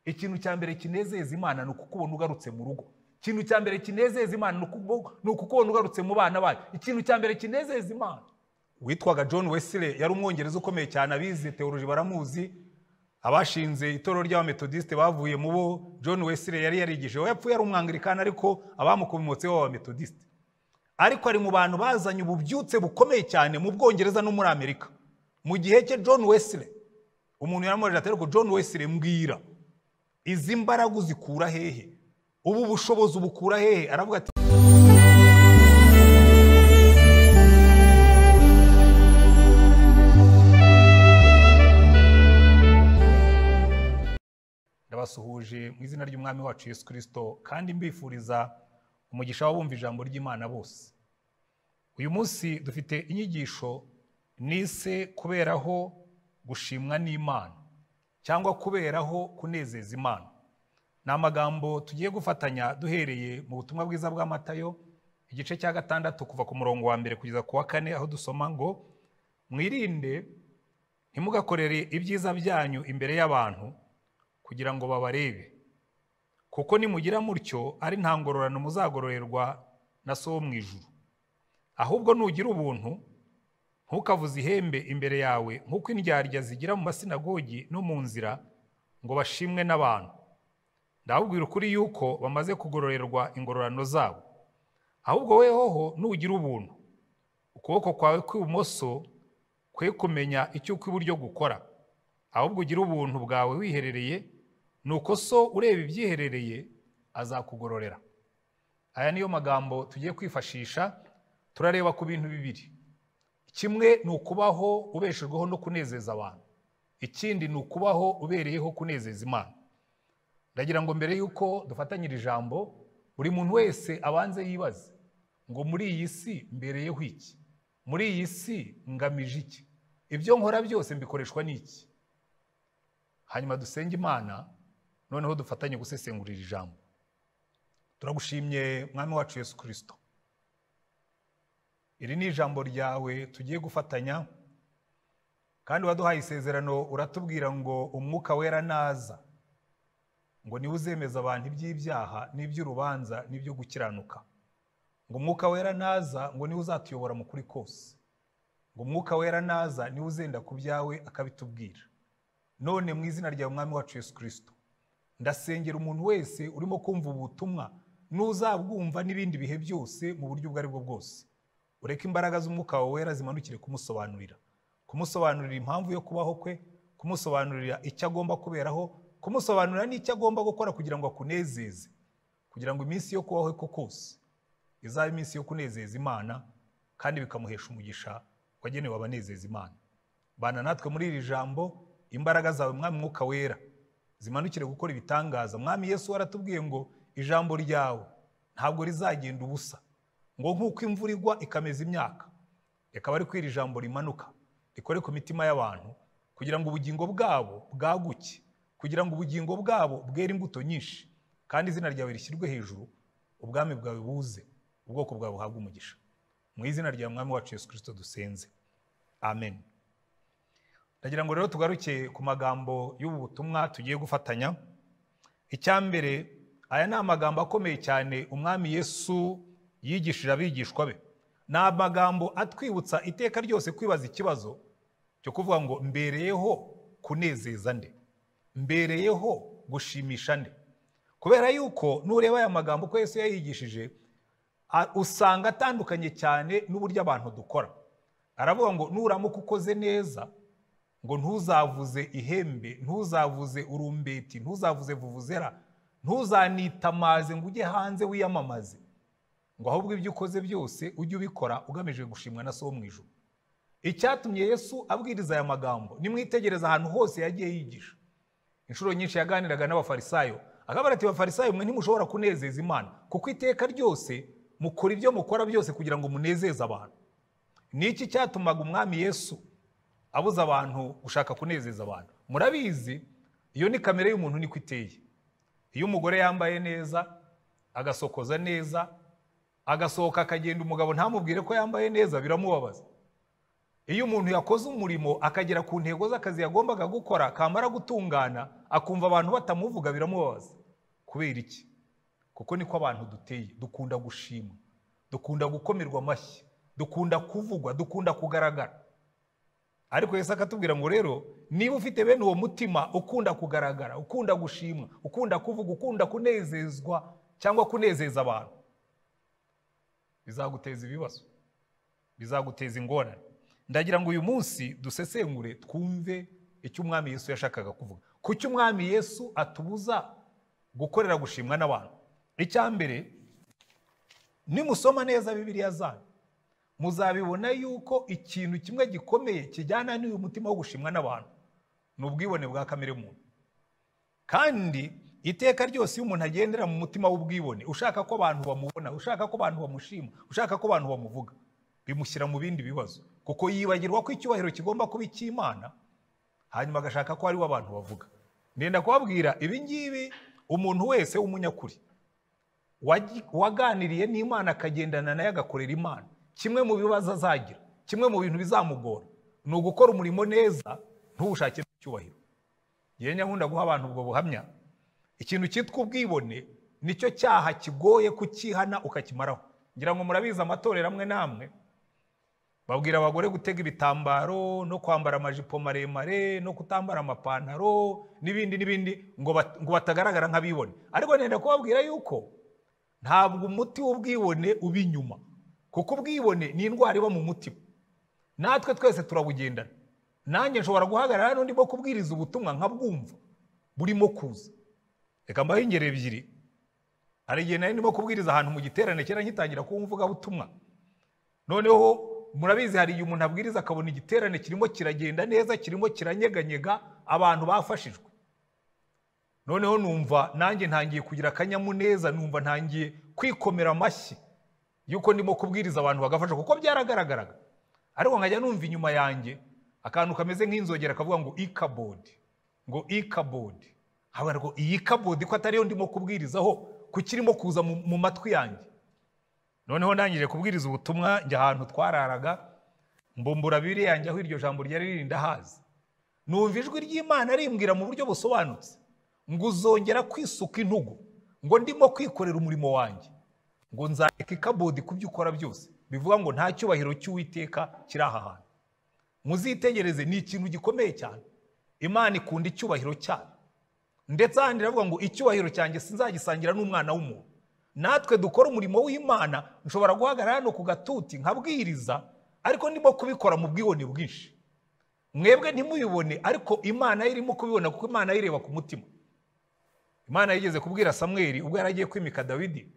ikintu cya mbere kinezeza imana ni ukukubona ugarutse mu rugo ikintu cya mbere kinezeza imana ni ukubo- ni ukukubona ugarutse mu bana bayo ikintu cya mbere kinezeza imana witwaga john wesley yari umwongereza ukomeye cyane abizi teoloji baramuzi abashinze itorero ry'abametodisite bavuye mu bo john wesley yari yarigije we yapfuye ari umwangirikani ariko abamukomotse b'abametodisite ariko ari mu bantu bazanye ububyutse bukomeye cyane mu bwongereza no muri amerika mu gihe cye john wesley umuntu yaramubajije ati ariko john wesley mbwira izi mbaraga uzikura hehe ubu bushobozi ubukura hehe aravuga ati ndabasuhuje mu izina ry'umwami wacu yesu kirisito kandi mbifuriza umugisha w'abumva ijambo ry'imana bose uyu munsi dufite inyigisho nise kuberaho gushimwa n'imana cyangwa kuberaho kunezeza imana ni amagambo tugiye gufatanya duhereye mu butumwa bwiza bwa matayo igice cya gatandatu kuva ku murongo wa mbere kugeza ku wa kane aho dusoma ngo mwirinde ntimugakorere ibyiza byanyu imbere y'abantu kugira ngo babarebe kuko nimugira mutyo ari nta ngororano muzagororerwa na so wo mu ijuru ahubwo nugira ubuntu ntukavuze ihembe imbere yawe nk'uko indyarya zigira mu masinagogi no mu nzira ngo bashimwe n'abantu ndababwira ukuri yuko bamaze kugororerwa ingororano zabo ahubwo wehoho nugira ubuntu ukuboko kwawe kw'ibumoso kwe kumenya icyo ukw'iburyo gukora ahubwo ugire ubuntu bwawe wiherereye nuko so ureba ibyiherereye azakugororera aya niyo magambo tugiye kwifashisha turareba ku bintu bibiri kimwe ni ukubaho ubeshejweho no kunezeza abantu ikindi ni ukubaho ubereyeho kunezeza imana ndagira ngo mbere y'uko dufatanyira ijambo buri muntu wese abanze yibaze ngo muri iyi si mbereyeho iki muri iyi si ngamije iki ibyo nkora byose mbikoreshwa n'iki hanyuma dusenge imana noneho dufatanye gusesengurira ijambo turagushimye mwami wacu yesu kirisito iri ni ijambo ryawe tugiye gufatanya kandi waduhaye isezerano uratubwira ngo umwuka wera naza ngo niwe uzemeza abantu iby'ibyaha n'iby'urubanza n'ibyo gukiranuka ngo umwuka wera naza ngo niwe uzatuyobora mu kuri kose ngo umwuka wera naza niwe uzenda ku byawe akabitubwira none mu izina rya mwami wacu yesu kirisito ndasengera umuntu wese urimo kumva ubu butumwa n'uzabwumva n'ibindi bihe byose mu buryo ubwo ari bwo bwose ureke imbaraga z'umwuka wawe wera zimanukire kumusobanurira kumusobanurira impamvu yo kubaho kwe kumusobanurira icyo agomba kuberaho kumusobanurira n'icyo agomba gukora kugira ngo akunezeze kugira ngo iminsi yo kubaho kwe kose izaba iminsi yo kunezeza imana kandi bikamuhesha umugisha wagenewe abanezeza imana bana natwe muri iri jambo imbaraga zawe mwami mwuka wera zimanukire gukora ibitangaza mwami yesu waratubwiye ngo ijambo ryawe ntabwo rizagenda ubusa ngo nk'uko imvura igwa ikameza imyaka reka bari kwira ijambo rimanuka rikore ku mitima y'abantu kugira ngo ubugingo bwabo bwaguke kugira ngo ubugingo bwabo bwere imbuto nyinshi kandi izina ryawe rishyirwe hejuru ubwami bwawe buze ubwoko bwawe buhabwe umugisha mu izina rya mwami wacu yesu kirisito dusenze amen ndagira ngo rero tugaruke ku magambo y'ubu butumwa tugiye gufatanya icyambere aya ni amagambo akomeye cyane umwami yesu yigishije abigishwa be ni amagambo atwibutsa iteka ryose kwibaza ikibazo cyo kuvuga ngo mbereyeho kunezeza nde mbereyeho gushimisha nde kubera yuko nureba aya magambo ko yesu yayigishije a- usanga atandukanye cyane n'uburyo abantu dukora aravuga ngo nuramuka ukoze neza ngo ntuzavuze ihembe ntuzavuze urumbeti ntuzavuze vuvuzera ntuzanitamaze ngo ujye hanze wiyamamaze ngo ahubwo ibyo ukoze byose ujye ubikora ugamije gushimwa na so wo mu ijuru icyatumye yesu abwiriza aya magambo nimwitegereze ahantu hose yagiye yigisha inshuro nyinshi yaganiraga n'abafarisayo akabara ati bafarisayo mwe ntimushobora kunezeza imana kuko iteka ryose mukora ibyo mukora byose kugira ngo munezeze abantu ni iki cyatumaga umwami yesu abuza abantu gushaka kunezeza abantu murabizi iyo ni kamere y'umuntu niko iteye iyo umugore yambaye neza agasokoza neza agasohoka akagenda umugabo ntamubwire ko yambaye neza biramubabaza iyo umuntu yakoze umurimo akagera ku ntego z'akazi yagombaga gukora kamara gutungana akumva abantu batamuvuga biramubabaza kubera iki kuko niko abantu duteye dukunda gushimwa dukunda gukomerwa amashyi dukunda kuvugwa dukunda kugaragara ariko Yesu akatubwira ngo rero niba ufite bene uwo mutima ukunda kugaragara ukunda gushimwa ukunda kuvuga ukunda kunezezwa cyangwa kunezeza abantu bizaguteza ibibazo bizaguteza ingorane ndagira ngo uyu munsi dusesengure twumve icyo umwami yesu yashakaga kuvuga kuki umwami yesu atubuza gukorera gushimwa n'abantu icya mbere nimusoma neza bibiriya zanyu muzabibona yuko ikintu kimwe gikomeye kijyana n'uyu mutima wo gushimwa n'abantu ni ubwibone bwa kamere muntu kandi iteka ryose iyo umuntu agendera mu mutima w'ubwibone ushaka ko abantu bamubona ushaka ko abantu bamushima ushaka ko abantu bamuvuga bimushyira mu bindi bibazo kuko yibagirwa ko icyubahiro kigomba kuba icy'imana hanyuma agashaka ko hariho abantu bavuga ndenda kubabwira ibi ngibi umuntu wese w'umunyakuri waganiriye n'imana akagendana nayo agakorera imana kimwe mu bibazo azagira kimwe mu bintu bizamugora ni ugukora umurimo neza ntuwushakire icyubahiro yewe nyakunda guha abantu ubwo buhamya ikintu cyitwa ubwibone nicyo cyaha kigoye kukihana ukakimaraho ngira ngo murabizi amatorero amwe n'amwe babwira abagore gutega ibitambaro no kwambara amajipo maremare no kutambara amapantaro n'ibindi n'ibindi ngo batagaragara nk'abibone ariko nenda kubabwira yuko ntabwo umuti w'ubwibone uba inyuma kuko ubwibone ni indwara iba mu mutima natwe twese turabugendana nanjye nshobora guhagarara n'undi bwo kubwiriza ubutumwa nkabwumva burimo kuza reka mbaho ingero ebyiri hari igihe nari ndimo kubwiriza ahantu mu giterane kera ngitangira kuba umuvugabutumwa noneho murabizi hari igihe umuntu abwiriza akabona igiterane kirimo kiragenda neza kirimo kiranyeganyega abantu bafashijwe noneho numva nanjye ntangiye kugira akanyamuneza numva ntangiye kwikomera amashyi yuko ndimo kubwiriza abantu bagafasha kuko byaragaragaraga ariko nkajya numva inyuma yanjye akantu kameze nk'inzogera kavuga ngo ikabodi ngo ikabodi haba ngo iyi kabodi ko atariyo ndimo kubwirizaho kukirimo kuza mu matwi yanjye noneho ntangire kubwiriza ubutumwa njya ahantu twararaga mbumbura bibiri yanjye aho iryo jambo ryari riri ndahazi numva ijwi ry'imana rimbwira mu buryo busobanutse ngo uzongera kwisuka intugu ngo ndimo kwikorera umurimo wanjye ngo nzareka ikabodi ku byo ukora byose bivuga ngo nta cyubahiro cy'uwiteka kiri aha hantu muzitegereze ni ikintu gikomeye cyane imana ikunda icyubahiro cyayo ndetse ahandi iravuga ngo icyubahiro cyanjye sinzagisangira n'umwana w'umuntu natwe dukora umurimo w'imana nshobora guhagarara hano ku gatuti nkabwiriza ariko ndimo kubikora mu bwibone bwinshi mwebwe ntimubibone ariko imana ye irimo kubibona kuko imana yireba ku mutima imana yigeze kubwira samweri ubwo yaragiye kwimika dawidi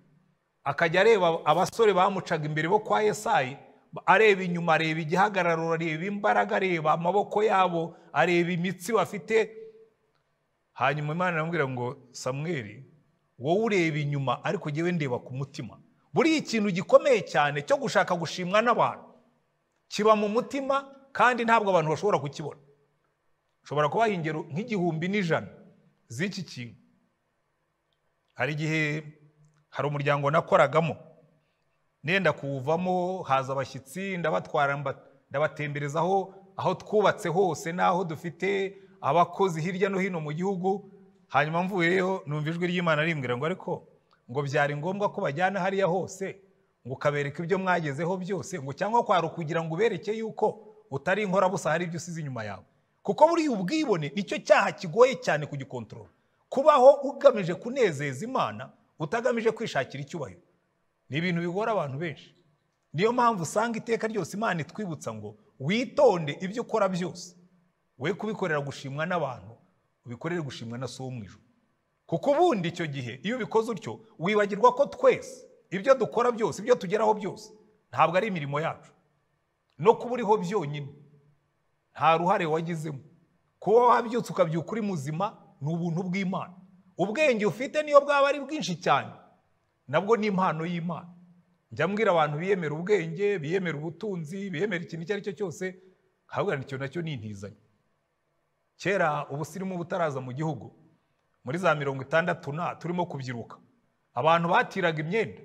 akajya areba abasore bamucaga imbere bo kwa yesayi areba inyuma areba igihagararo areba imbaraga areba amaboko yabo areba imitsi bafite hanyuma imana iramubwira ngo samweri wowe ureba inyuma ariko njyewe ndeba ku mutima buriya ikintu gikomeye cyane cyo gushaka gushimwa n'abantu kiba mu mutima kandi ntabwo abantu bashobora kukibona ushobora kubaha ingero nk'igihumbi n'ijana z'iki kintu hari igihe hari umuryango nakoragamo nenda kuwuvamo haza abashyitsi ndabatwara ndabatemberezaho aho twubatse hose n'aho dufite abakozi hirya no hino mu gihugu hanyuma mvuyeyo numva ijwi ry'imana rimbwira ngo ariko ngo byari ngombwa ko bajyana hariya hose ngo ukabereka ibyo mwagezeho byose ngo cyangwa kwari ukugira ngo ubereke yuko utari inkorabusa hari ibyo usize inyuma yawe kuko buriya ubwibone nicyo cyaha kigoye cyane kugikontorora kubaho ugamije kunezeza imana utagamije kwishakira icyubahiro ni ibintu bigora abantu benshi niyo mpamvu usanga iteka ryose imana itwibutsa ngo witonde ibyo ukora byose we kubikorera gushimwa n'abantu ubikorere gushimwa na so wo mu ijoro kuko ubundi icyo gihe iyo ubikoze utyo wibagirwa ko twese ibyo dukora byose ibyo tugeraho byose ntabwo ari imirimo yacu no kuba uriho byonyine nta ruhare wagizemo kuba wabyutse ukabyuka uri muzima ni ubuntu bw'imana ubwenge ufite niyo bwaba ari bwinshi cyane nabwo ni impano y'imana njya mbwira abantu biyemera ubwenge biyemera ubutunzi biyemera ikintu icyo ari cyo cyose nkabwira icyo nacyo ni intizanyo kera ubusirimu butaraza mu gihugu muri za mirongo itandatu na turimo kubyiruka abantu batiraga imyenda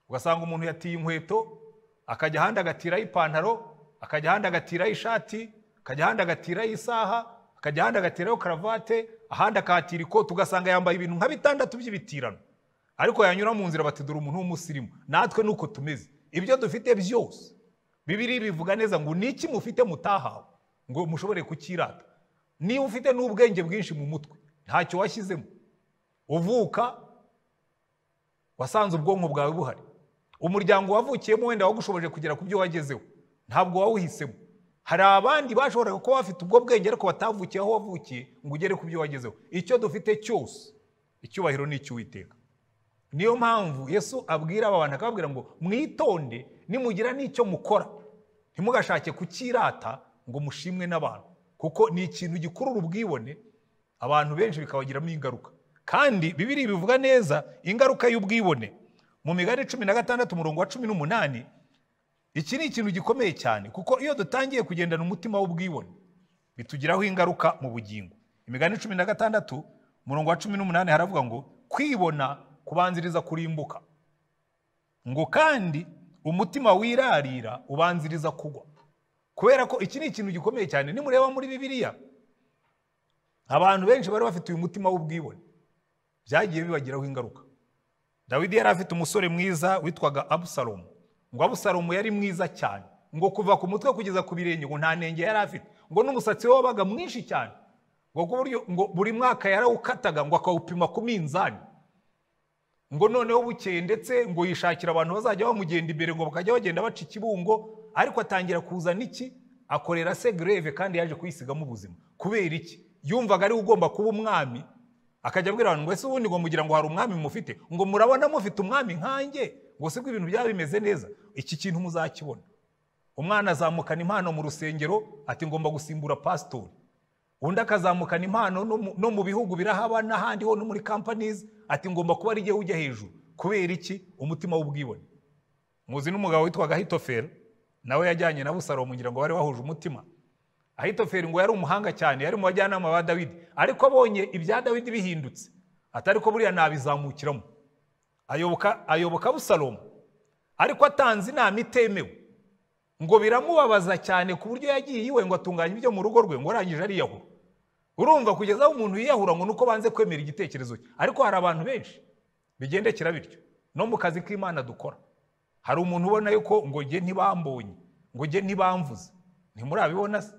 ugasanga umuntu yatiye inkweto akajya ahandi agatiraho ipantaro akajya ahandi agatiraho ishati akajya ahandi agatiraho isaha akajya ahandi agatiraho karavate ahandi akahatira ikoti ugasanga yambaye ibintu nka bitandatu by'ibitirano ariko yanyura mu nzira batidura umuntu w'umusirimu natwe nuko tumeze ibyo dufite byose bibiri bivuga neza ngo ni iki mufite mutahawe ngo mushobore kukirata niba ufite n'ubwenge bwinshi mu mutwe ntacyo washyizemo uvuka wasanze ubwonko bwawe buhari umuryango wavukiyemo wenda wagushoboje kugera ku byo wagezeho ntabwo wawuhisemo hari abandi bashoboraga kuba bafite ubwo bwenge ariko batavukiye aho wavukiye ngo ugere ku byo wagezeho icyo dufite cyose icyubahiro ni icy'uwiteka niyo mpamvu yesu abwira aba bantu akababwira ngo mwitonde nimugira n'icyo mukora ntimugashake kukirata ngo mushimwe n'abantu kuko ni ikintu gikurura ubwibone abantu benshi bikabagiramo ingaruka kandi bibiri bivuga neza ingaruka y'ubwibone mu migani cumi na gatandatu umurongo wa cumi n'umunani iki ni ikintu gikomeye cyane kuko iyo dutangiye kugendana umutima w'ubwibone bitugiraho ingaruka mu bugingo imigani cumi na gatandatu umurongo wa cumi n'umunani haravuga ngo kwibona kubanziriza kurimbuka ngo kandi umutima wirarira ubanziriza kugwa kubera ko iki ni ikintu gikomeye cyane nimureba muri bibiliya abantu benshi bari bafite uyu mutima w'ubwibone byagiye bibagiraho ingaruka dawidi yari afite umusore mwiza witwaga abusalomu ngo abusalomu yari mwiza cyane ngo kuva ku mutwe kugeza ku birenge ngo nta nenge yari afite ngo n'umusatsi we wabaga mwinshi cyane ngo ku buryo ngo buri mwaka yarawukataga ngo akawupima ku minzani ngo noneho bukeye ndetse ngo yishakira abantu bazajya bamugenda imbere ngo bakajya bagenda baca ikibungo ariko atangira kuzana iki akorera se greve kandi yaje kuyisigamo ubuzima kubera iki yumvaga ariwe ugomba kuba umwami akajya abwira abantu ngo ese ubundi ngo mugira ngo hari umwami mufite ngo murabona mufite umwami nkanjye ngo sibwo ibintu byaba bimeze neza iki kintu muzakibona umwana azamukana impano mu rusengero ati ngomba gusimbura pasitori undi akazamukana impano no mu- no mu bihugu birahaba n'ahandi ho no muri kampanizi ati ngomba kuba ari jyewe ujya hejuru kubera iki umutima w'ubwibone muzi n'umugabo witwaga hitoferi nawe yajyanye na busalomu ngira ngo bari bahuje umutima ahitoferi ngo yari umuhanga cyane yari mu bajyanama ba dawidi ariko abonye ibya dawidi bihindutse atari ko buriya nabizamukiramo ayoboka ayoboka busalomu ariko atanze inama itemewe ngo biramubabaza cyane ku buryo yagiye iwe ngo atunganye ibyo mu rugo rwe ngo arangije ariyahura urumva kugeza aho umuntu yiyahura ngo nuko banze kwemera igitekerezo cye ariko hari abantu benshi bigendekera bityo no mu kazi k'imana dukora hari umuntu ubona yuko ngo nge ntibambonye ngo nge ntibamvuze ntimurabibona se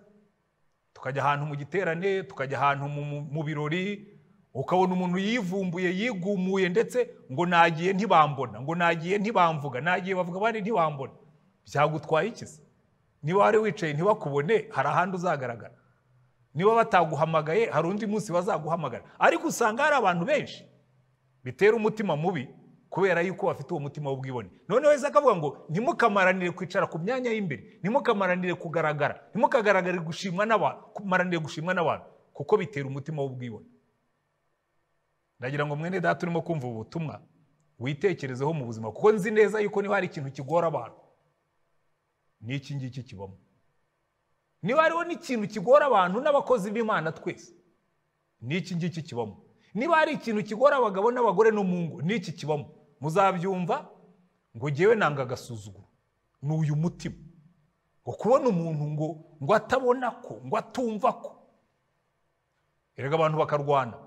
tukajya ahantu mu giterane tukajya ahantu mu- mu- mu birori ukabona umuntu yivumbuye yigumuye ndetse ngo nagiye ntibambona ngo nagiye ntibamvuga nagiye bavuga abandi ntibambona byagutwaye iki se niba wari wicaye ntibakubone hari ahandi uzagaragara niba bataguhamagaye hari undi munsi bazaguhamagara ariko usanga hari abantu benshi bitera umutima mubi kubera yuko bafite uwo mutima w'ubwibone noneho yahise akavuga ngo ntimukamaranire kwicara ku myanya y'imbere ntimukamaranire kugaragara ntimukagaragarire gushimwa n'abantu kumaranire gushimwa n'abantu kuko bitera umutima w'ubwibone ndagira ngo mwene data urimo kumva ubu butumwa witekerezeho mu buzima kuko nzi neza yuko niba hari ikintu kigora abantu ni iki ngiki kibamo niba hariho n'ikintu kigora abantu n'abakozi b'imana twese ni iki ngiki kibamo niba hari ikintu kigora abagabo n'abagore no mu ngo ni iki kibamo muzabyumva ngo ngewe nanga agasuzuguro ni uyu mutima ngo kubona umuntu ngo ngo atabona ko ngo atumva ko erega abantu bakarwana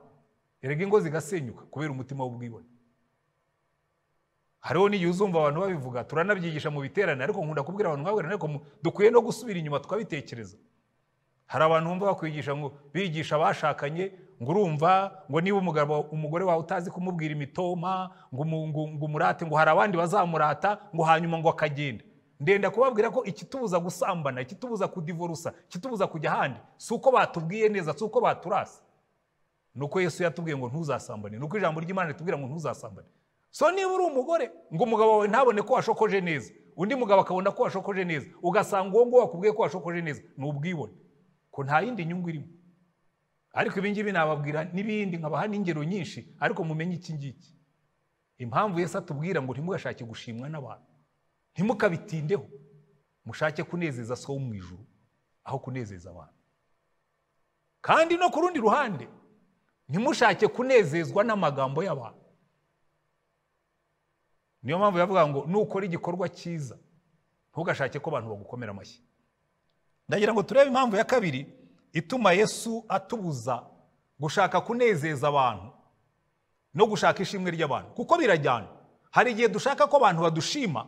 erega ingo zigasenyuka kubera umutima w'ubwibone hariho n'igihe uzumva abantu babivuga turanabyigisha mu biterane ariko nkunda kubwira abantu nkabwira ariko mu- dukwiye no gusubira inyuma tukabitekereza hari abantu bumva bakwigisha ngo bigisha abashakanye ngo urumva ngo niba umugabo umugore wawe utazi kumubwira imitoma ngo umu- ngo- ngo umurate ngo hari abandi bazamurata ngo hanyuma ngo akagenda ndenda kubabwira ko ikitubuza gusambana ikitubuza kudivorusa ikitubuza kujya ahandi si uko batubwiye neza si uko baturasa nuko yesu yatubwiye ngo ntuzasambane nuko ijambo ry'imana ritubwira ngo ntuzasambane so niba uri umugore ngo umugabo wawe ntabone ko washokoje neza undi mugabo akabona ko washokoje neza ugasanga uwo nguwo wakubwiye ko washokoje neza ni ubwibone ko nta yindi nyungu irimo ariko ibi ngibi nababwira n'ibindi nkabaha n'ingero nyinshi ariko mumenye iki ngiki impamvu yesu atubwira ngo ntimugashake gushimwa n'abantu ntimukabitindeho mushake kunezeza so wo mu ijuru aho kunezeza abantu kandi no ku rundi ruhande ntimushake kunezezwa n'amagambo y'abantu niyo mpamvu bavuga ngo nukora igikorwa cyiza ntugashake ko abantu bagukomera amashyi ndagira ngo turebe impamvu ya kabiri ituma yesu atubuza gushaka kunezeza abantu no gushaka ishimwe ry'abantu kuko birajyana hari igihe dushaka ko abantu badushima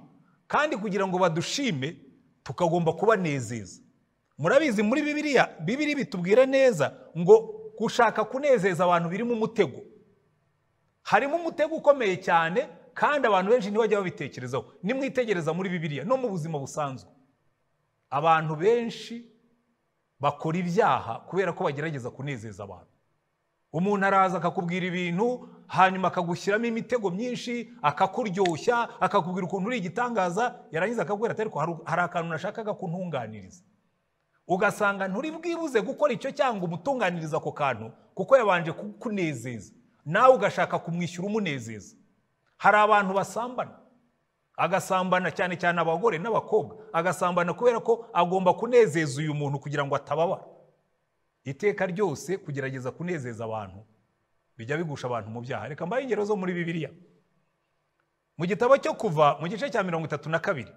kandi kugira ngo badushime tukagomba kubanezeza murabizi muri bibiriya bibiri bitubwira neza ngo gushaka kunezeza abantu birimo umutego harimo umutego ukomeye cyane kandi abantu benshi ntibajya babitekerezaho nimwitegereza muri bibiriya no mu buzima busanzwe abantu benshi bakora ibyaha kubera ko bagerageza kunezeza abantu umuntu araza akakubwira ibintu hanyuma akagushyiramo imitego myinshi akakuryoshya akakubwira ukuntu uri igitangaza yarangiza akakubwira ati ariko hari akantu nashakaga kuntunganiriza ugasanga nturi bwibuze gukora icyo cyangwa umutunganiriza ako kantu kuko yabanje kukunezeza nawe ugashaka kumwishyura umunezeza hari abantu basambana agasambana cyane cyane abagore n'abakobwa agasambana kubera ko agomba kunezeza uyu muntu kugira ngo atababara iteka ryose kugerageza kunezeza abantu bijya bigusha abantu mu byaha reka mbaye ingero zo muri bibiliya mu gitabo cyo kuva mu gice cya mirongo itatu na kabiri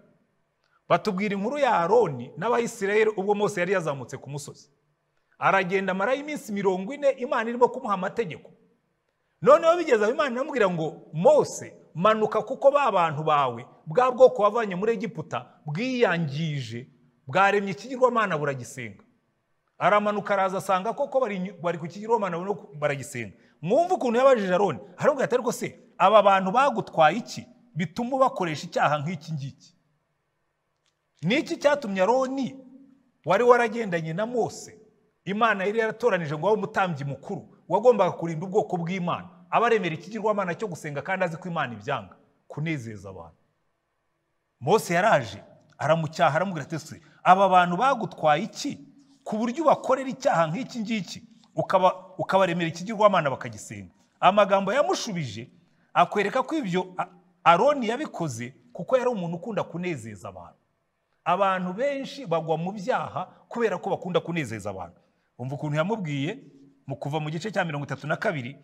batubwira inkuru ya aroni n'abayisirayeli ubwo mose yari yazamutse ku musozi aragenda amara y'iminsi mirongo ine imana irimo kumuha amategeko noneho bigeze aho imana iramubwira ngo mose manuka kuko ba bantu bawe bwa bwoko wavanye muri egiputa bwiyangije bwaremye ikigirwamana buragisenga aramanuka araza asanga koko bari ku kigirwamana baragisenga mwumve ukuntu yabajije aroni arambwira ati ariko se aba bantu bagutwaye iki bituma bakoresha icyaha nk'iki ngiki niki cyatumye aroni wari waragendanye na mose imana yari yaratoranije ngo abe umutambyi mukuru wagombaga kurinda ubwoko bw'imana abaremera ikigirwamana cyo gusenga kandi azi ko imana ibyanga kunezeza abantu mose yaraje aramucyaha aramubwira ati se aba bantu bagutwaye iki ku buryo ubakorera icyaha nk'iki ngiki ukabaremera ikigirwamana bakagisenga amagambo yamushubije akwereka ko ibyo aroni yabikoze kuko yari umuntu ukunda kunezeza abantu abantu benshi bagwa mu byaha kubera ko bakunda kunezeza abantu umva ukuntu yamubwiye mu kuva mu gice cya mirongo itatu na kabiri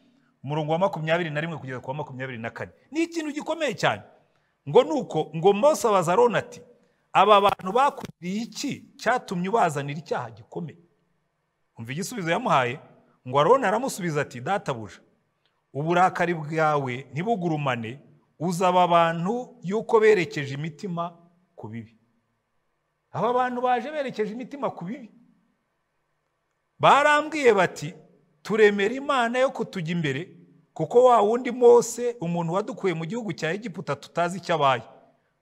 umurongo wa makumyabiri na rimwe kugeza ku wa makumyabiri na kane ni ikintu gikomeye cyane ngo ni uko ngo mose abaza aroni ati aba bantu bakugiriye iki cyatumye ubazanira icyaha gikomeye umva igisubizo yamuhaye ngo aroni aramusubiza ati databuja uburakari bwawe ntibugurumane uzaba abantu y'uko berekeje imitima ku bibi aba bantu baje berekeje imitima ku bibi barambwiye bati turemera imana yo kutujya imbere kuko wa wundi mose umuntu wadukuye mu gihugu cya egiputa tutazi icyo abaye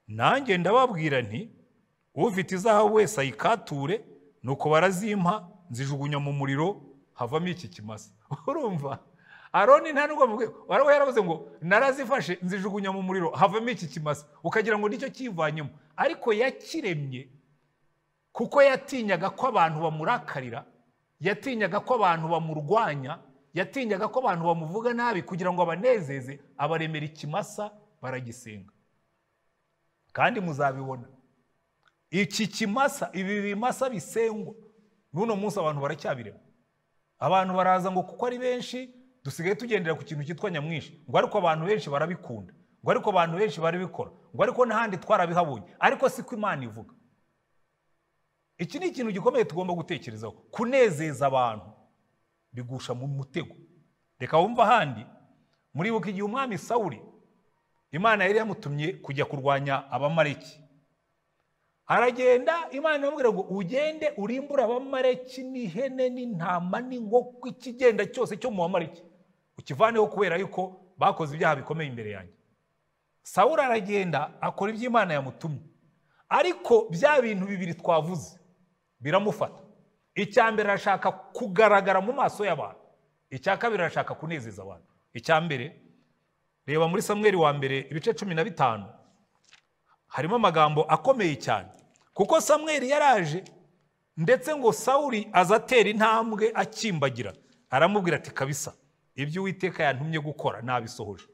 nanjye ndababwira nti ufite izahabu wese ayikature nuko barazimpa nzijugunya mu muriro havamo iki kimasa urumva aroni nta nubwo waraba yaravuze ngo narazifashe nzijugunya mu muriro havamo iki kimasa ukagira ngo nicyo kivanyemo ariko yakiremye kuko yatinyaga ko abantu bamurakarira yatinyaga ko abantu bamurwanya yatinyaga ko abantu bamuvuga nabi kugira ngo abanezeze abaremera ikimasa baragisenga kandi muzabibona iki kimasa ibi bimasa bisengwa n'uno munsi abantu baracyabirema abantu baraza ngo kuko ari benshi dusigaye tugendera ku kintu cyitwa nyamwinshi ngo ariko abantu benshi barabikunda ngo ariko abantu benshi barabikora ngo ariko n'ahandi twarabihabonye ariko siko imana ivuga iki ni ikintu gikomeye tugomba gutekerezaho kunezeza abantu bigusha mu mutego reka wumva ahandi muribuka igihe umwami sawuri imana yari yamutumye kujya kurwanya abamareki aragenda imana iramubwira ngo ugende urimbure abamareki n'ihene n'intama n'inkoko ikigenda cyose cyo mu bamareki ukivaneho kubera yuko bakoze ibyaha bikomeye imbere yanjye sawuri aragenda akora ibyo imana yamutumye ariko bya bintu bibiri twavuze biramufata icya mbere arashaka kugaragara mu maso y'abantu icya kabiri arashaka kunezeza abantu icya mbere reba muri samweri wa mbere ibice cumi na bitanu harimo amagambo akomeye cyane kuko samweri yaraje ndetse ngo sawuri aza atera intambwe akimbagira aramubwira ati kabisa ibyo uwiteka yantumye gukora nabisohoje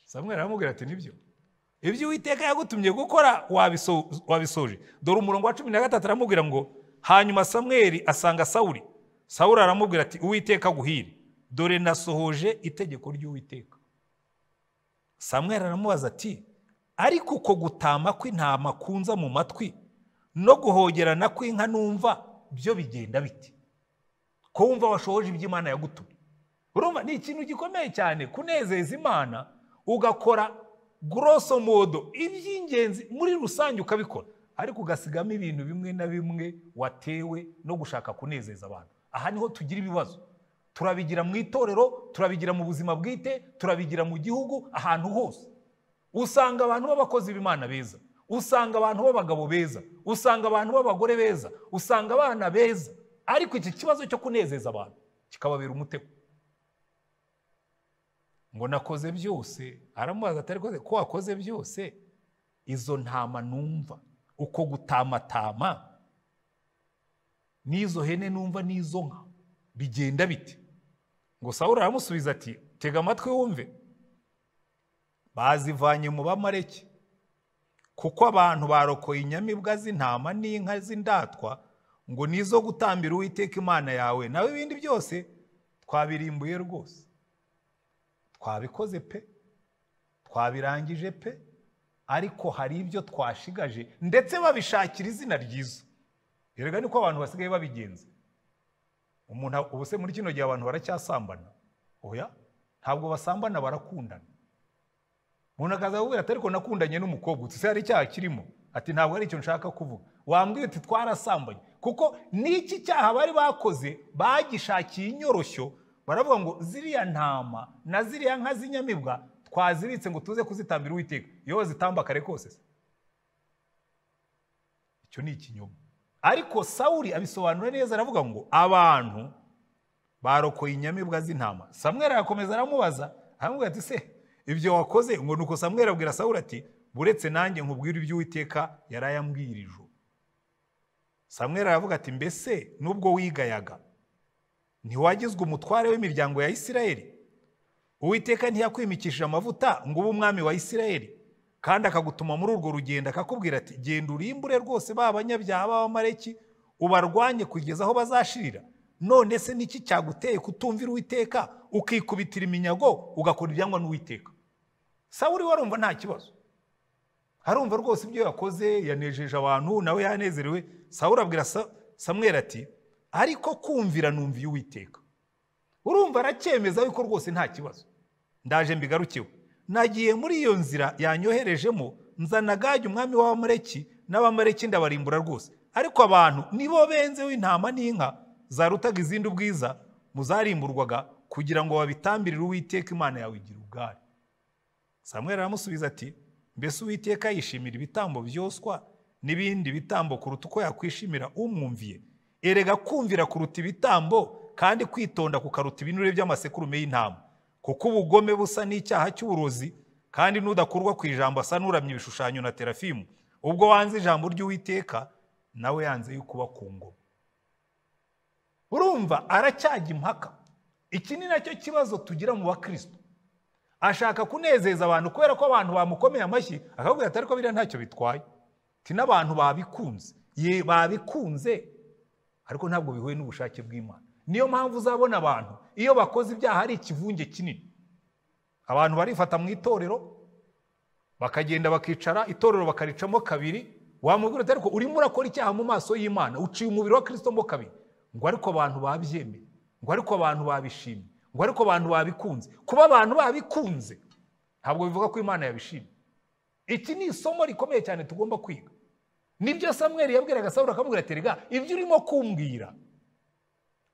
samweri aramubwira ati nibyo ibyo uwiteka yagutumye gukora wabisoje dore umurongo wa cumi na gatatu aramubwira ngo hanyuma samweri asanga sawuri sawuri aramubwira ati uwiteka aguhire dore nasohoje itegeko ry'uwiteka samweri aramubaza ati ariko uko gutama kw'intama kunza mu matwi no guhogerana kw'inka numva byo bigenda bite ko wumva washoje ibyo imana yagutumye urumva ni ikintu gikomeye cyane kunezeza imana ugakora goroso modo iby'ingenzi muri rusange ukabikora ariko ugasigamo ibintu bimwe na bimwe watewe no gushaka kunezeza abantu aha niho tugira ibibazo turabigira mu itorero turabigira mu buzima bwite turabigira mu gihugu ahantu hose usanga abantu b'abakozi b'imana beza usanga abantu b'abagabo beza usanga abantu b'abagore beza usanga abana beza ariko iki kibazo cyo kunezeza abantu kikababera umutego ngo nakoze byose aramubaza atari koze ko wakoze byose izo ntama numva uko gutamatama n'izo hene numva n'izo nka bigenda bite ngo sawuri aramusubiza ati tega amatwi wumve bazivanye mu bamareke kuko abantu barokoye inyamibwa z'intama n'inka z'indatwa ngo nizo gutambira uwiteka imana yawe nawe ibindi byose twabirimbuye rwose twabikoze pe twabirangije pe ariko hari ibyo twashigaje ndetse babishakira izina ryiza erega niko abantu basigaye babigenza umuntu ubu se muri kino gihe abantu baracyasambana oya ntabwo basambana barakundana umuntu akaza akubwira ati ariko nakundanye n'umukobwa uti se hari icyaha kirimo ati ntabwo ari icyo nshaka kuvuga wambwira uti twarasambanye kuko n'iki cyaha bari bakoze bagishakiye inyoroshyo baravuga ngo ziriya ntama na ziriya nka z'inyamibwa twazibitse ngo tuze kuzitambira uwiteka iyo wazitambakare kose icyo ni ikinyoma ariko sawuri abisobanura neza aravuga ngo abantu barokoye inyamibwa z'intama samwera arakomeza aramubaza aramubwira ati se ibyo wakoze ngo nuko samwera abwira sawuri ati buretse nanjye nkubwire iby'uwiteka yari ayambwirije samwera aravuga ati mbese nubwo wigayaga ntiwagizwe umutware w'imiryango ya isirayeli uwiteka ntiyakwimikishije amavuta ngo ube umwami wa isirayeli kandi akagutuma muri urwo rugendo akakubwira ati genda urimbure rwose ba banyabyaha b'abamareki ubarwanye kugeza aho bazashirira none se niki cyaguteye kutumvira uwiteka ukikubitira iminyago ugakora ibyangwa n'uwiteka sawuri warumva nta kibazo arumva rwose ibyo yakoze yanejeje abantu nawe yanezerewe sawuri abwira samwera ati ariko kumvira numviye uwiteka urumva aracyemeza yuko rwose nta kibazo ndaje mbigarukeho nagiye muri iyo nzira yanyoherejemo nzana gage umwami w'abamareki n'abamareki ndabarimbura rwose ariko abantu nibo benze w'intama n'inka zarutaga izindi ubwiza muzarimburwaga kugira ngo babitambirire uwiteka imana yawe igira ubwari samwera aramusubiza ati mbese uwiteka yishimira ibitambo byoswa n'ibindi bitambo kuruta uko yakwishimira umwumviye erega kumvira kuruta ibitambo kandi kwitonda kukaruta ibinure by'amasekurume y'intama kuko ubugome busa n'icyaha cy'uburozi kandi n'udakurwa ku ijambo asa n'uramya ibishushanyo na terafimu ubwo wanze ijambo ry'uwiteka nawe yanze yuko uba ku ngoma urumva aracyajya impaka iki ni nacyo kibazo tugira mu bakristo ashaka kunezeza abantu kubera ko abantu bamukomeye amashyi akabwira ati ariko biriya ntacyo bitwaye ti n'abantu babikunze ye babikunze ariko ntabwo bihuye n'ubushake bw'imana niyo mpamvu uzabona abantu iyo bakoze ibyaha ari ikivunge kinini abantu barifata mu itorero bakagenda bakicara itorero bakaricamo kabiri wamubwira uti ariko urimo urakora icyaha mu maso y'imana uciye umubiri wa kirisito mo kabiri ngo ariko abantu babyemeye ngo ariko abantu babishimye ngo ariko abantu babikunze kuba abantu babikunze ntabwo bivuga ko imana yabishimye iki ni isomo rikomeye cyane tugomba kwiga nibyo samweri yabwiraga sawura akamubwira ati rega ibyo urimo kumbwira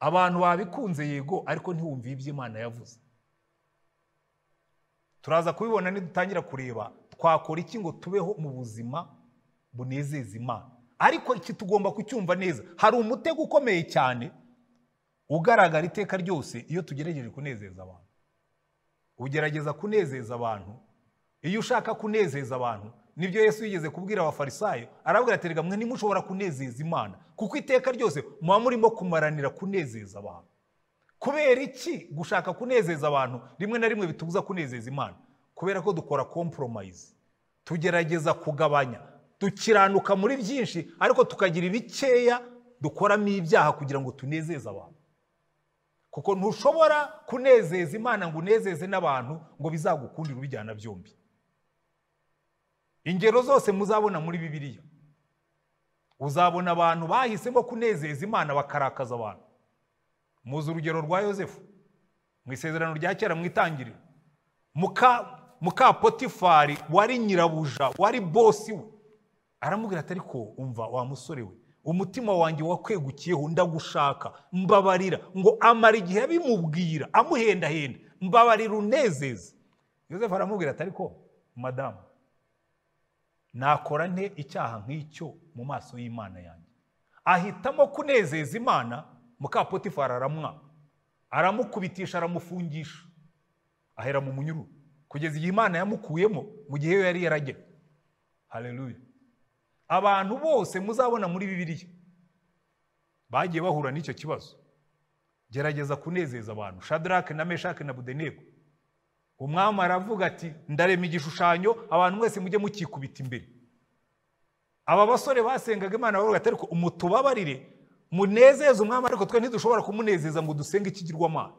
abantu babikunze yego ariko ntiwumve ibyo imana yavuze turaza kubibona nidutangira kureba twakora iki ngo tubeho mu buzima bunezeza imana ariko iki tugomba kucyumva neza hari umutego ukomeye cyane ugaragara iteka ryose iyo tugerageje kunezeza abantu ugerageza kunezeza abantu iyo ushaka kunezeza abantu nibyo yesu yigeze kubwira abafarisayo arabwira ati rega mwe nimushobora kunezeza imana kuko iteka ryose muba murimo kumaranira kunezeza abantu kubera iki gushaka kunezeza abantu rimwe na rimwe bitubuza kunezeza imana kubera ko dukora komporomayizi tugerageza kugabanya dukiranuka muri byinshi ariko tukagira ibikeya dukoramo ibyaha kugira ngo tunezeze abantu kuko ntushobora kunezeza imana ngo unezeze n'abantu ngo bizagukundire ubijyana byombi ingero zose muzabona muri bibiliya uzabona abantu bahisemo kunezeza imana bakarakaza abantu muzi urugero rwa yosefu mu isezerano rya kera mu itangiriro muka mukapotifari wari nyirabuja wari bosi we aramubwira atari ko umva wa musore we umutima wanjye wakwegukiyeho ndagushaka mbabarira ngo amara igihe abimubwira amuhendahenda mbabarira unezeze yosefu aramubwira atari ko madamu nakora nte icyaha nk'icyo mu maso y'imana yanjye ahitamo kunezeza imana mukapotifari aramwa aramukubitisha aramufungisha ahera mu munyururu kugeza igihe imana yamukuyemo mu gihe we yari yarajya hareruya abantu bose muzabona muri bibiliya bagiye bahura n'icyo kibazo gerageza kunezeza abantu shadarake na meshake na budeneko umwami aravuga ati ndarema igishushanyo abantu mwese mujye mukikubita imbere aba basore basengaga imana bavuga ati ariko umutubabarire munezeze umwami ariko twe ntidushobora kumunezeza ngo dusenge ikigirwamana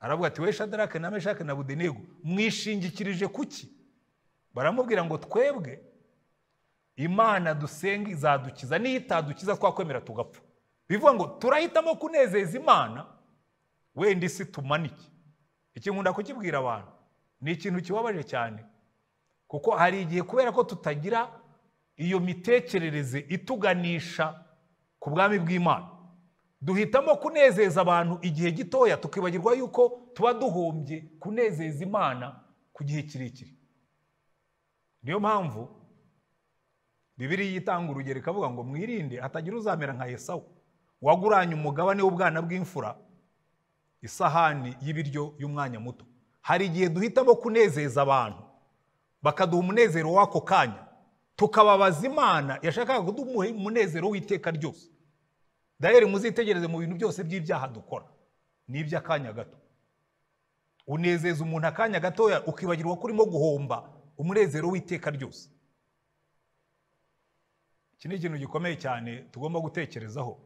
aravuga ati we shadarake na meshake na budenego mwishingikirije kuki baramubwira ngo twebwe imana dusenga izadukiza niyo itadukiza twakwemera tugapfa bivuga ngo turahitamo kunezeza imana wenda isi tumanike iki nkunda kukibwira abantu ni ikintu kibabaje cyane kuko hari igihe kubera ko tutagira iyo mitekerereze ituganisha ku bwami bw'imana duhitamo kunezeza abantu igihe gitoya tukibagirwa yuko tuba duhombye kunezeza imana ku gihe kirekire niyo mpamvu bibiri itanga urugero ikavuga ngo mwirinde hatagira uzamera nka esawu waguranye umugabane w'ubwana bw'imfura isahani y'ibiryo y'umwanya muto hari igihe duhitamo kunezeza abantu bakaduha umunezero w'ako kanya tukababaza imana yashakaga kuduha umunezero w'iteka ryose dayeri muzitegereze mu bintu byose by'ibyaha dukora ni iby'akanya gato unezeza umuntu akanya gatoya ukibagirwa ko urimo guhomba umunezero w'iteka ryose iki ni ikintu gikomeye cyane tugomba gutekerezaho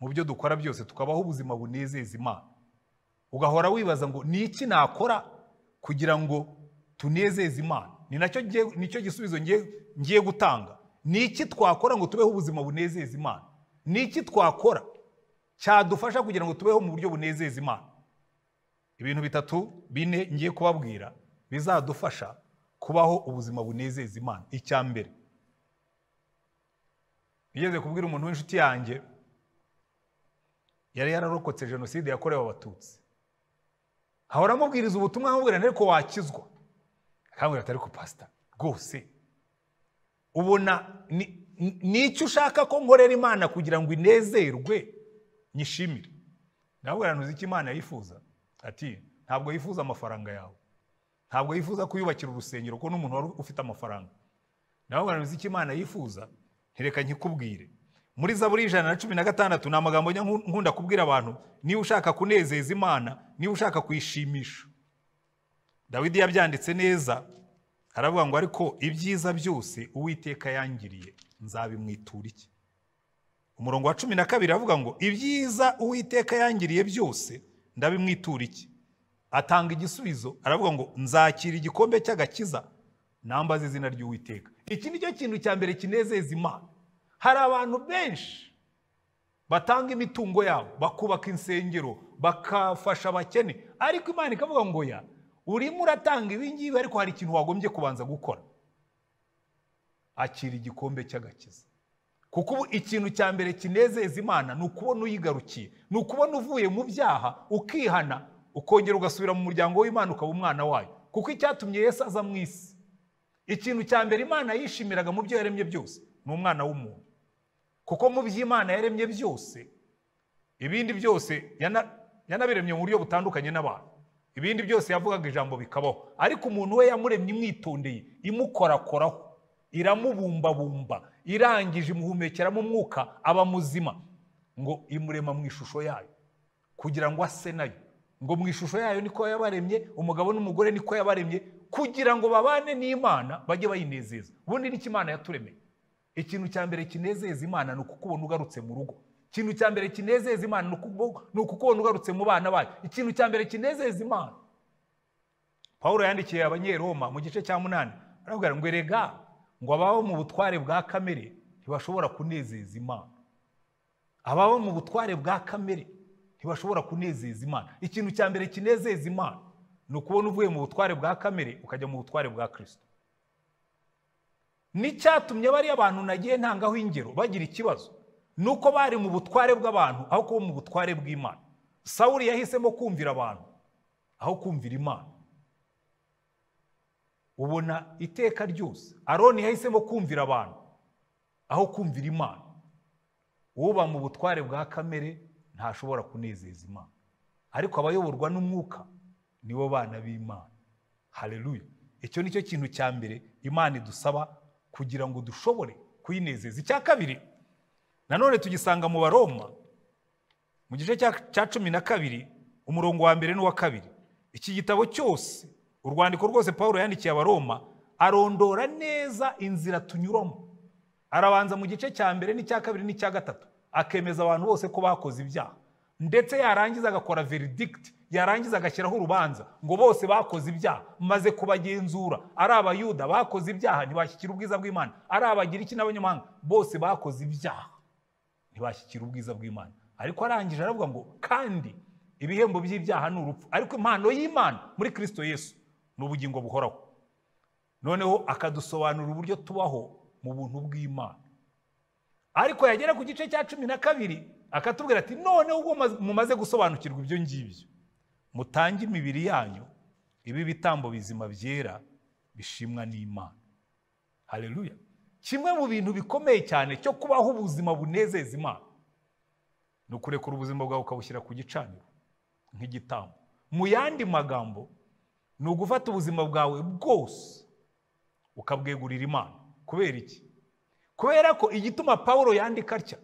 mu byo dukora byose tukabaho ubuzima bunezeza imana ugahora wibaza ngo ni iki nakora kugira ngo tunezeze imana ni nacyo gisubizo ngiye gutanga ni iki twakora ngo tubeho ubuzima bunezeza imana ni iki twakora cyadufasha kugira ngo tubeho mu buryo bunezeza imana ibintu bitatu bine ngiye kubabwira bizadufasha kubaho ubuzima bunezeza imana icya mbere nigeze kubwira umuntu w'inshuti yanjye yari yararokotse jenoside yakorewe abatutsi hahora amubwiriza ubutumwa amubwira ariko wakizwa akambwira atari pasita rwose ubona ni nicyo ushaka ko nkorera imana kugira ngo inezerwe nyishimire ntabwo uzi icyo imana yifuza ati ntabwo yifuza amafaranga yawe ntabwo yifuza kuyubakira urusengero ko n'umuntu wari ufite amafaranga ntabwo uzi icyo imana yifuza ntireka nkikubwire muri za buri ijana na cumi na gatandatu ni amagambo nkunda kubwira abantu niba ushaka kunezeza imana niba ushaka kuyishimisha dawidi yabyanditse neza aravuga ngo ariko ibyiza byose uwiteka yangiriye nzabimwitura iki umurongo wa cumi na kabiri avuga ngo ibyiza uwiteka yangiriye byose ndabimwitura iki atanga igisubizo aravuga ngo nzakira igikombe cy'agakiza nambaze izina ry'uwiteka iki ni cyo kintu cya mbere kinezeza imana hari abantu benshi batanga imitungo yabo bakubaka insengero bakafasha abakene ariko imana ikavuga ngo ya urimo uratanga ibingibi ariko hari ikintu wagombye kubanza gukora akira igikombe cy'agakiza kuko ubu ikintu cya mbere kinezeza imana ni ukubona uyigarukiye ni ukubona uvuye mu byaha ukihana ukongera ugasubira mu muryango w'imana ukaba umwana wayo kuko icyatumye Yesu aza mu isi ikintu cya mbere imana yishimiraga mu byo yaremye byose ni umwana w'umuntu kuko mu byo imana yaremye byose ibindi byose yanabiremye mu buryo butandukanye n'abantu ibindi byose yavugaga ijambo bikabaho ariko umuntu we yamuremye imwitondeye imukorakoraho iramubumbabumba irangije imuhumekeramo umwuka aba muzima ngo imurema mu ishusho yayo kugira ngo ase nayo ngo mu ishusho yayo niko yabaremye umugabo n'umugore niko yabaremye kugira ngo babane n'imana bajye bayinezeza ubundi nicyo imana yaturemeye ikintu cya mbere kinezeza imana ni ukukubona ugarutse mu rugo ikintu cya mbere kinezeza imana ni ukukubona ugarutse mu bana bayo ikintu cya mbere kinezeza imana paul yandikiye abanyeroma mu gice cya munani arabwira ngo erega ngo abaho mu butware bwa kamere ntibashobora kunezeza imana ababa mu butware bwa kamere ntibashobora kunezeza imana ikintu cya mbere kinezeza imana ni ukubona uvuye mu butware bwa kamere ukajya mu butware bwa kirisito n'icyatumye bariya abantu nagiye ntangaho ingero bagira ikibazo ni uko bari mu butware bw'abantu aho kuba mu butware bw'imana sawuri yahisemo kumvira abantu aho kumvira imana ubona iteka ryose aroni yahisemo kumvira abantu aho kumvira imana uba mu butware bwa kamere ntashobora kunezeza imana ariko abayoborwa n'umwuka nibo bana b'imana hareruye icyo ni cyo kintu cya mbere imana idusaba kugira ngo dushobore kuyinezeza icya kabiri nanone tugisanga mu baroma mu gice cya cumi na kabiri umurongo wa mbere n'uwa kabiri iki gitabo cyose urwandiko rwose paul yandikiye abaroma arondora neza inzira tunyuramo arabanza mu gice cya mbere n'icya kabiri n'icya gatatu akemeza abantu bose ko bakoze ibyaha ndetse yarangiza agakora veridikiti yarangiza agashyiraho urubanza ngo bose bakoze ibyaha maze kubagenzura ari abayuda bakoze ibyaha ntibashyikira ubwiza bw'imana ari abagiriki n'abanyamahanga bose bakoze ibyaha ntibashyikira ubwiza bw'imana ariko arangije aravuga ngo kandi ibihembo by'ibyaha ni urupfu ariko impano y'imana muri kirisito yesu ni ubugingo buhoraho noneho akadusobanurira uburyo tubaho mu buntu bw'imana ariko yagera ku gice cya cumi na kabiri akatubwira ati noneho ubwo mumaze gusobanukirwa ibyo ngibyo mutange imibiri yanyu ibi bitambo bizima byera bishimwa n'imana hareruya kimwe mu bintu bikomeye cyane cyo kubaho ubuzima bunezeza imana ni ukurekura ubuzima bwawe ukabushyira ku gicaniro nk'igitambo mu yandi magambo ni ugufata ubuzima bwawe bwose ukabwegurira imana kubera iki kubera ko igituma paul yandika atya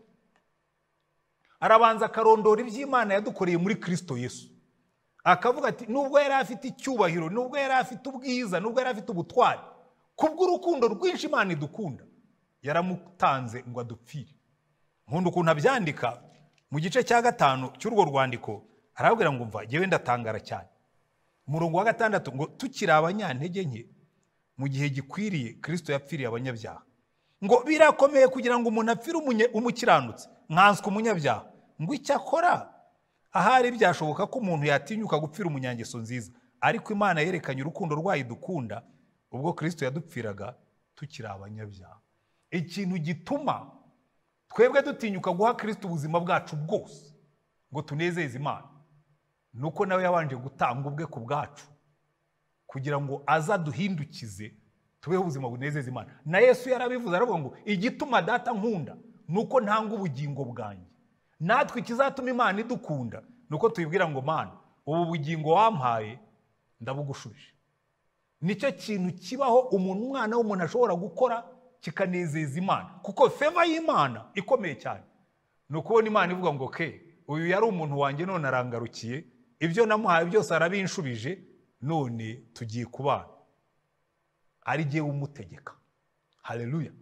arabanza akarondora iby'imana yadukoreye muri kirisito yesu akavuga ati nubwo yari afite icyubahiro nubwo yari afite ubwiza nubwo yari afite ubutwari kubw'urukundo rwinshi imana idukunda yaramutanze ngo adupfire nkunda ukuntu abyandika mu gice cya gatanu cy'urwo rwandiko arababwira ngo mva ngewe ndatangara cyane umurongo wa gatandatu ngo tukiri abanyantege nke mu gihe gikwiriye kirisito yapfiriye abanyabyaha ngo birakomeye kugira ngo umuntu apfire umukiranutse nkanswe umunyabyaha ngo icyakora ahari byashoboka ko umuntu yatinyuka gupfira umunyangeso nziza ariko imana yerekanye urukundo rwayo dukunda ubwo kirisito yadupfiraga tukiri abanyabyaha ikintu gituma twebwe dutinyuka guha kirisito ubuzima bwacu bwose ngo tunezeze imana ni uko nawe yabanje gutanga ubwe ku bwacu kugira ngo azaduhindukize tubeho ubuzima bunezeza imana na yesu yarabivuze aravuga ngo igituma data nkunda ni uko ntanga ubugingo bwanjye natwe ikizatuma imana idukunda ni uko tuyibwira ngo mana ubu bugingo wampaye ndabugushuje nicyo kintu kibaho umuntu umwana w'umuntu ashobora gukora kikanezeza imana kuko feva y'imana ikomeye cyane ni ukubona imana ivuga ngo ke uyu yari umuntu wanjye none arangarukiye ibyo namuhaye byose arabinshubije none tugiye kubana ari jye umutegeka hareruya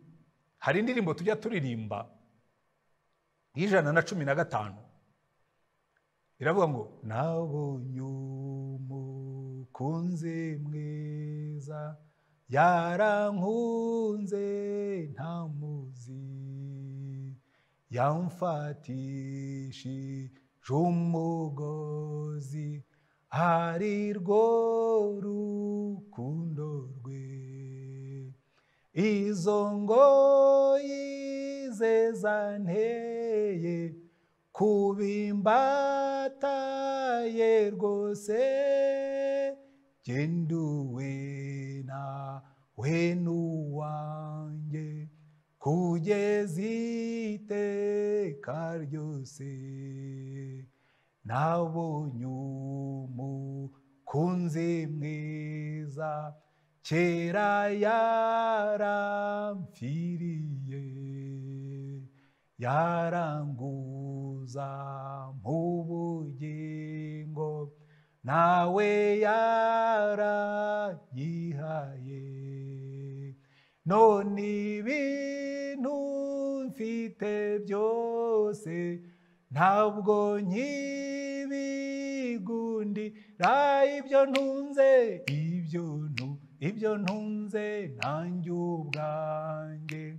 hari indirimbo tujya turirimba y'ijana na cumi na gatanu iravuga ngo nabonye umukunzi mwiza yarankunze ntamuzi yamfatishije umugozi ari rwo rukundo rwe izo ngoyi ze zanteye kubimbataye rwose genduwe na we n'uwanjye kugeza iteka ryose nabonye umukunzi mwiza kera yaramfiriye yaranguza mu bugingo nawe yarayihaye none ibintu mfite byose ntabwo nkibigundira ibyo ntunze ibyo ntunze nanjye ubwanjye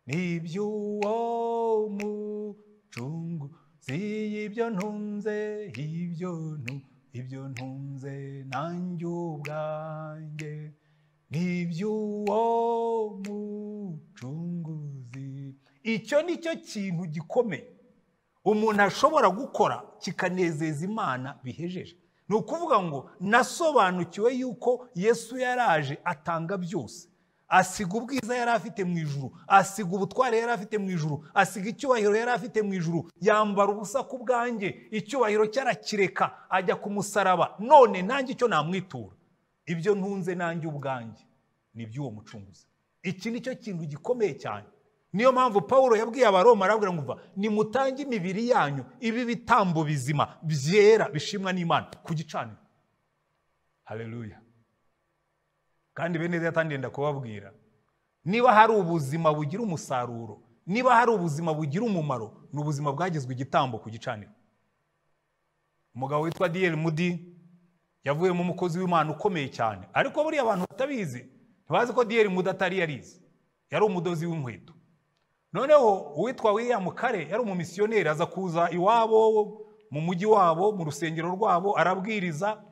nibyo uwo mucunguzi ibyo ntunze ibyo ntu ibyo ntunze nanjye ubwanjye nibyo uwo mucunguzi icyo ni cyo kintu gikomeye umuntu ashobora gukora kikanezeza imana bihejeje ni ukuvuga ngo nasobanukiwe yuko yesu yaraje atanga byose asiga ubwiza yari afite mu ijuru asiga ubutware yari afite mu ijuru asiga icyubahiro yari afite mu ijuru yambara ubusa ku bwanjye icyubahiro cyarakireka ajya ku musaraba none nanjye icyo namwitura ibyo ntunze nanjye ubwanjye ni iby'uwo mucunguzi iki ni cyo kintu gikomeye cyane niyo mpamvu paul yabwiye abaroma arabwira ngo nimutange imibiri yanyu ibi bitambo bizima byera bishimwa n'imana ku gicaniro hareruya kandi bene leta ndenda kubabwira niba hari ubuzima bugira umusaruro niba hari ubuzima bugira umumaro ni ubuzima bwagizwe igitambo ku gicaniro umugabo witwa diyeri mudi yavuyemo umukozi w'imana ukomeye cyane ariko buriya abantu batabizi ntibazi ko diyeri mudi atari yarizi yari umudozi w'inkweto noneho uwitwa william kare yari umumisiyoneri aza kuza iwabo mu mujyi wabo mu rusengero rwabo arabwiriza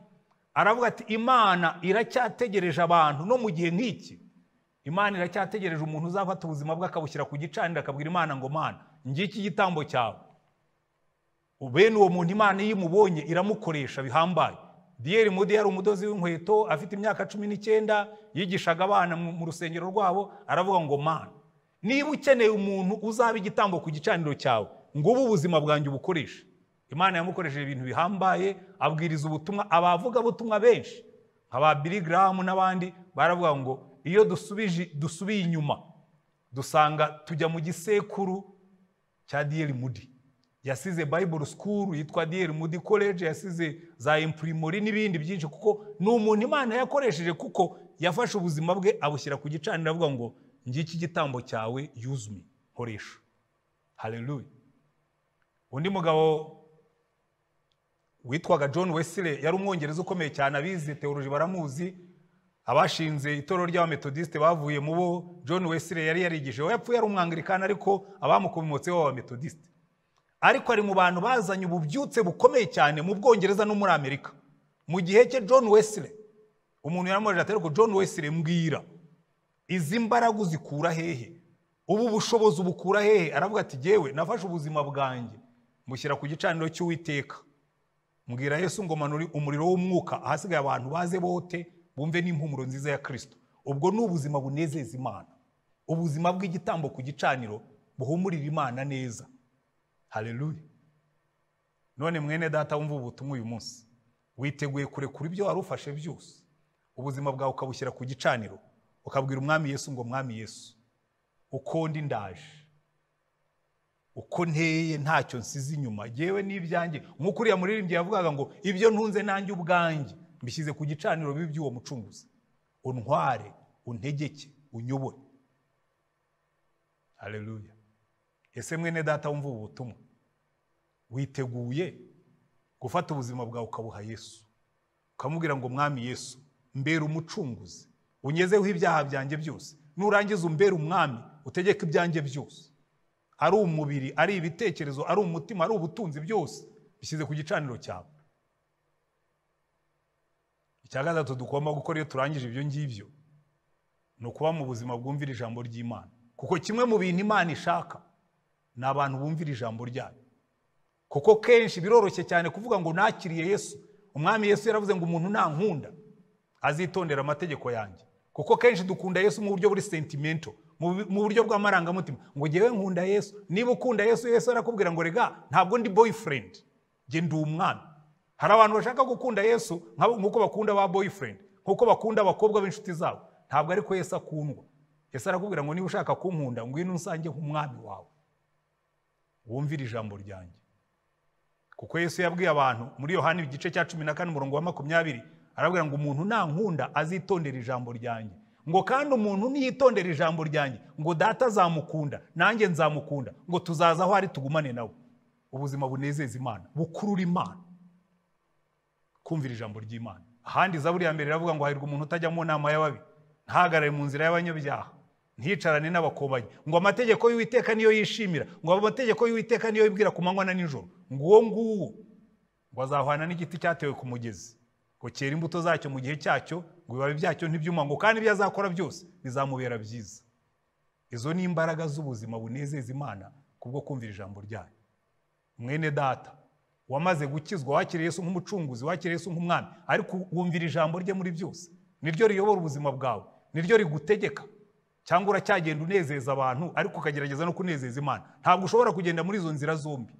aravuga ati imana iracyategereje abantu no mu gihe nk'iki imana iracyategereje umuntu uzafata ubuzima bwe akabushyira ku gicaniro akabwira imana ngo mana ngiki igitambo cyawe bene uwo muntu imana iyo imubonye iramukoresha bihambaye diyeri mudi yari umudozi w'inkweto afite imyaka cumi n'icyenda yigishaga abana mu rusengero rwabo aravuga ngo mana niba ukeneye umuntu uzaba igitambo ku gicaniro cyawe ngo ube ubuzima bwanjye ubukoreshe imana yamukoresheje ibintu bihambaye abwiriza ubutumwa abavugabutumwa benshi nka ba birigaramu n'abandi baravuga ngo iyo dusubije dusubiye inyuma dusanga tujya mu gisekuru cya diyeri mudi yasize bayiburu sikuru yitwa diyeri mudi koleji yasize za impurimori n'ibindi byinshi kuko ni umuntu imana yakoresheje kuko yafashe ubuzima bwe abushyira ku gicaniro avuga ngo ngiki igitambo cyawe yuzumi nkoresha hareruye undi mugabo witwaga john wesile yari umwongereza ukomeye cyane abizi teoroji baramuzi abashinze itorero ry'abametodisite bavuye mu bo john wesile yari yarigije we yapfuye ari umwangirikani ariko abamukomotseho b'abametodisite ariko ari mu bantu bazanye ububyutse bukomeye cyane mu bwongereza no muri amerika mu gihe cye john wesile umuntu yaramubajije ati ariko john wesile mbwira izi mbaraga uzikura hehe ubu bushobozi ubukura hehe aravuga ati yewe nafashe ubuzima bwanjye mushyira ku gicaniro cy'uwiteka mbwira yesu ngo manure umuriro w'umwuka ahasigaye abantu baze bote bumve n'impumuro nziza ya kirisito ubwo ni ubuzima bunezeza imana ubuzima bw'igitambo ku gicaniro buhumurira imana neza hareruye none mwene data wumva ubutumwa uyu munsi witeguye kurekura ibyo wari ufashe byose ubuzima bwawe ukabushyira ku gicaniro ukabwira umwami yesu ngo mwami yesu uko ndi ndaje uko nteye ntacyo nsize inyuma yewe n'ibyanjye nk'uko uriya muririmbyi yavugaga ngo ibyo ntunze nanjye ubwanjye mbishyize ku gicaniro bibi by'uwo mucunguzi untware untegeke unyobore hareruya ese mwene data wumva ubu butumwa witeguye gufata ubuzima bwawe ukabuha yesu ukamubwira ngo mwami yesu mbere umucunguzi unyezeho ibyaha byanjye byose nurangiza umbera umwami utegeka ibyanjye byose ari umubiri ari ibitekerezo ari umutima ari ubutunzi byose bishyize ku gicaniro cyawe icya gatatu tugomba gukora iyo turangije ibyo ngibyo ni ukuba mu buzima bwumvira ijambo ry'imana kuko kimwe mu bintu imana ishaka ni abantu bumvira ijambo ryayo kuko kenshi biroroshye cyane kuvuga ngo nakiriye yesu umwami yesu yaravuze ngo umuntu nankunda azitondera amategeko yanjye kuko kenshi dukunda yesu mu buryo buri sentimento mu buryo bw'amarangamutima ngo ngewe nkunda yesu niba ukunda yesu yesu arakubwira ngo rega ntabwo ndi boyfriend nge ndi umwana hari abantu bashaka gukunda yesu nk'uko bakunda ba boyfriend nk'uko bakunda abakobwa b'inshuti zabo ntabwo ariko yesu akundwa yesu arakubwira ngo niba ushaka kunkunda ngwino usange nk'umwami wawe wumvire ijambo ryanjye kuko yesu yabwiye abantu muri yohani igice cya cumi na kane umurongo wa makumyabiri arabwira ngo umuntu nankunda azitondera ijambo ryanjye ngo kandi umuntu niyitondera ijambo ryanjye ngo data azamukunda nanjye nzamukunda ngo tuzaza aho ari tugumane nawe ubuzima bunezeza imana bukurura imana kumvira ijambo ry'imana ahandi zaburi ya mbere iravuga ngo hahirwa umuntu utajya mu nama y'ababi ntahagarare mu nzira y'abanyabyaha ntiyicarane n'abakobanyi ngo amategeko y'uwiteka niyo yishimira ngo amategeko y'uwiteka niyo yibwira ku manywa na nijoro ngo uwo nguwo ngo azahwana n'igiti cyatewe ku mugezi ngo cyera imbuto zacyo mu gihe cyacyo ngo ibibabi byacyo ntibyuma ngo kandi ibyo azakora byose bizamubera byiza izo ni imbaraga z'ubuzima bunezeza imana kubwo kumvira ijambo ryayo mwene data wamaze gukizwa wakiriye Yesu nk'umucunguzi wakiriye Yesu nk'umwami ariko wumvira ijambo rye muri byose niryo riyobora ubuzima bwawe niryo rigutegeka cyangwa uracyagenda unezeza abantu ariko ukagerageza no kunezeza imana ntabwo ushobora kugenda muri izo nzira zombi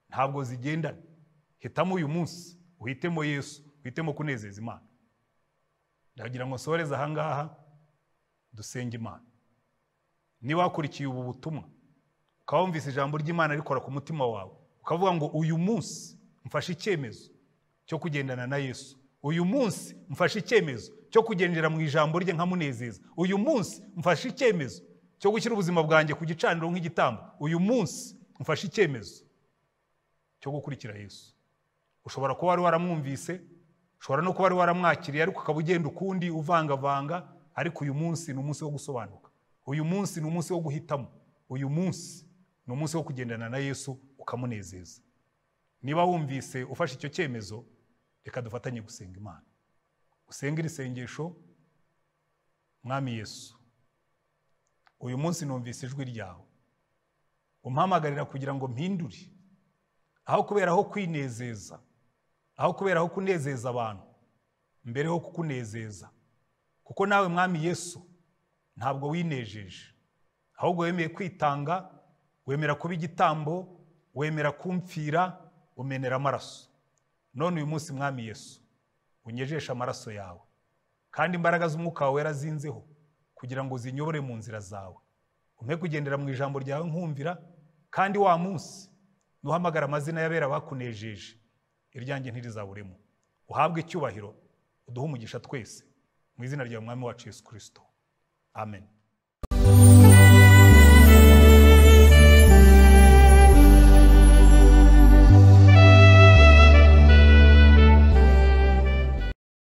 ntabwo zigendana hitamo uyu munsi uhitemo yesu uhitemo kunezeza imana ndagira ngo nsohoreze ahangaha dusenge imana niba wakurikiye ubu butumwa ukaba wumvise ijambo ry'imana rikora ku mutima wawe ukavuga ngo uyu munsi mfashe icyemezo cyo kugendana na yesu uyu munsi mfashe icyemezo cyo kugendera mu ijambo rye nkamunezeza uyu munsi mfashe icyemezo cyo gushyira ubuzima bwanjye ku gicaniro nk'igitambo uyu munsi mfashe icyemezo cyo gukurikira yesu ushobora kuba wari waramwumvise ushobora no kuba wari waramwakiriye ariko ukaba ugenda ukundi uvangavanga ariko uyu munsi ni umunsi wo gusobanuka uyu munsi ni umunsi wo guhitamo uyu munsi ni umunsi wo kugendana na yesu ukamunezeza niba wumvise ufashe icyo cyemezo reka dufatanye gusenga imana usenge iri sengesho mwami yesu uyu munsi numvise ijwi ryawe umpamagarira kugira ngo mpindure aho kuberaho kwinezeza aho kuberaho kunezeza abantu mbereho kukunezeza kuko nawe mwami yesu ntabwo winejeje ahubwo wemeye kwitanga wemera kuba igitambo wemera kumfira umenera amaraso none uyu munsi mwami yesu unyejeshe amaraso yawe kandi imbaraga z'umwuka wawe yarazinzeho kugira ngo zinyobore mu nzira zawe umpe kugendera mu ijambo ryawe nkumvira kandi wa munsi nuhamagara amazina y'abera bakunejeje iryanjye ntirizaburemo uhabwe icyubahiro uduhe umugisha twese mu izina rya mwami wacu yesu kirisito amen